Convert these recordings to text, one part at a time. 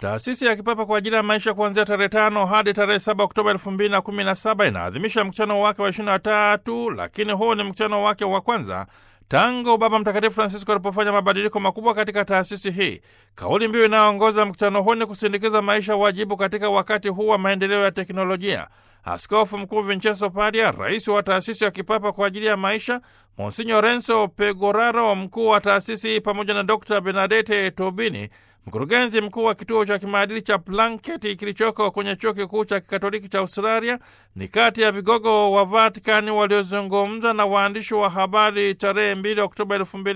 Taasisi ya Kipapa kwa ajili ya maisha kuanzia tarehe tano hadi tarehe saba Oktoba elfu mbili na kumi na saba inaadhimisha mkutano wake wa ishirini na tatu, lakini huu ni mkutano wake wa kwanza tangu Baba Mtakatifu Francisco alipofanya mabadiliko makubwa katika taasisi hii. Kauli mbiu inayoongoza mkutano huu ni kusindikiza maisha wajibu katika wakati huu wa maendeleo ya teknolojia. Askofu Mkuu Vincenzo Paria, rais wa taasisi ya kipapa kwa ajili ya maisha, Monsinyo Renzo Pegoraro, mkuu wa taasisi, pamoja na Dr Bernadette Tobini, mkurugenzi mkuu wa kituo cha kimaadili cha Planketi kilichoko kwenye chuo kikuu cha kikatoliki cha Australia, ni kati ya vigogo wa Vatikani waliozungumza na waandishi wa habari tarehe 2 Oktoba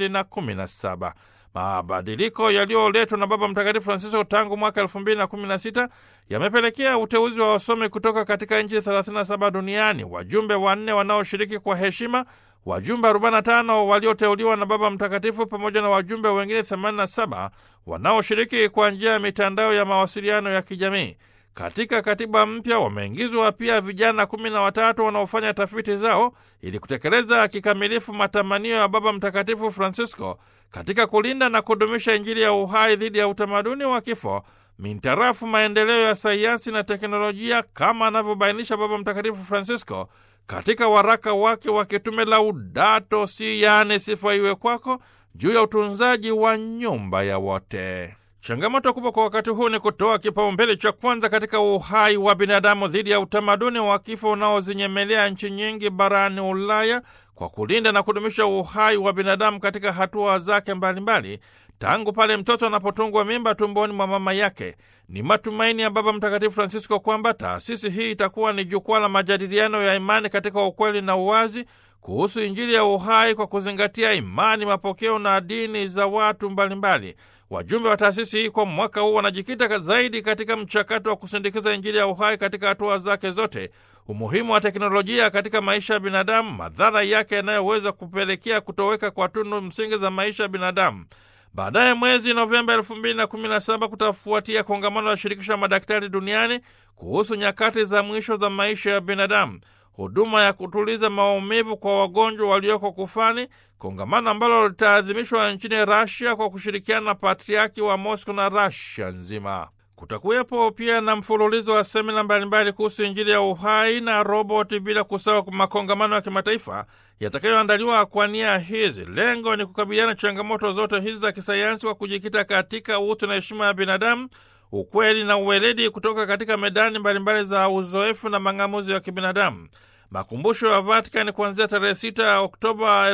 2017. Mabadiliko yaliyoletwa na Baba Mtakatifu Francisco tangu mwaka 2016 yamepelekea uteuzi wa wasomi kutoka katika nchi 37 duniani, wajumbe wanne wanaoshiriki kwa heshima, wajumbe 45 walioteuliwa na Baba Mtakatifu pamoja na wajumbe wengine 87 wanaoshiriki kwa njia ya mitandao ya mawasiliano ya kijamii. Katika katiba mpya wameingizwa pia vijana kumi na watatu wanaofanya tafiti zao ili kutekeleza kikamilifu matamanio ya Baba Mtakatifu Francisco katika kulinda na kudumisha Injili ya uhai dhidi ya utamaduni wa kifo mintarafu maendeleo ya sayansi na teknolojia, kama anavyobainisha Baba Mtakatifu Francisco katika waraka wake wa kitume Laudato Si, yaani sifa iwe kwako, juu ya utunzaji wa nyumba ya wote. Changamoto kubwa kwa wakati huu ni kutoa kipaumbele cha kwanza katika uhai wa binadamu dhidi ya utamaduni wa kifo unaozinyemelea nchi nyingi barani Ulaya kwa kulinda na kudumisha uhai wa binadamu katika hatua zake mbalimbali tangu pale mtoto anapotungwa mimba tumboni mwa mama yake. Ni matumaini ya Baba Mtakatifu Francisco kwamba taasisi hii itakuwa ni jukwaa la majadiliano ya imani katika ukweli na uwazi kuhusu Injili ya uhai kwa kuzingatia imani, mapokeo na dini za watu mbalimbali. Wajumbe wa taasisi hii kwa mwaka huu wanajikita zaidi katika mchakato wa kusindikiza Injili ya uhai katika hatua zake zote, umuhimu wa teknolojia katika maisha ya binadamu, madhara yake yanayoweza kupelekea kutoweka kwa tunu msingi za maisha ya binadamu. Baadaye mwezi Novemba elfu mbili na kumi na saba kutafuatia kongamano la shirikisho la madaktari duniani kuhusu nyakati za mwisho za maisha ya binadamu, huduma ya kutuliza maumivu kwa wagonjwa walioko kufani, kongamano ambalo litaadhimishwa nchini Rasia kwa kushirikiana na patriaki wa Mosco na Rasia nzima. Kutakuwepo pia na mfululizo wa semina mbalimbali kuhusu Injili ya uhai na roboti, bila kusahau makongamano ya kimataifa yatakayoandaliwa kwa nia hizi. Lengo ni kukabiliana changamoto zote hizi za kisayansi kwa kujikita katika utu na heshima ya binadamu, ukweli na uweledi kutoka katika medani mbalimbali za uzoefu na mang'amuzi ya kibinadamu. Makumbusho ya Vatikani kuanzia tarehe 6 Oktoba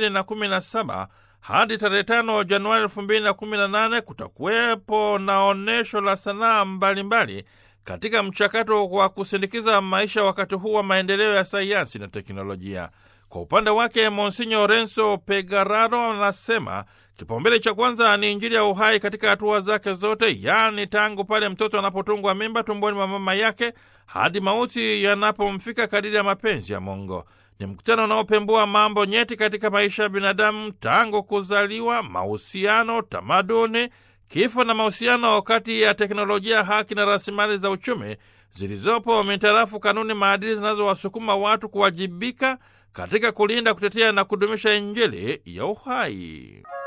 2017 hadi tarehe 5 Januari 2018 kutakuwepo na onyesho la sanaa mbalimbali katika mchakato wa kusindikiza maisha wakati huu wa maendeleo ya sayansi na teknolojia. Kwa upande wake Monsinyo Renzo Pegararo anasema kipaumbele cha kwanza ni Injili ya uhai katika hatua zake zote, yaani tangu pale mtoto anapotungwa mimba tumboni mwa mama yake hadi mauti yanapomfika kadiri ya mapenzi ya Mungu. Ni mkutano unaopembua mambo nyeti katika maisha ya binadamu tangu kuzaliwa, mahusiano, tamaduni, kifo na mahusiano kati ya teknolojia, haki na rasilimali za uchumi zilizopo mitarafu kanuni, maadili zinazowasukuma watu kuwajibika katika kulinda, kutetea na kudumisha Injili ya uhai.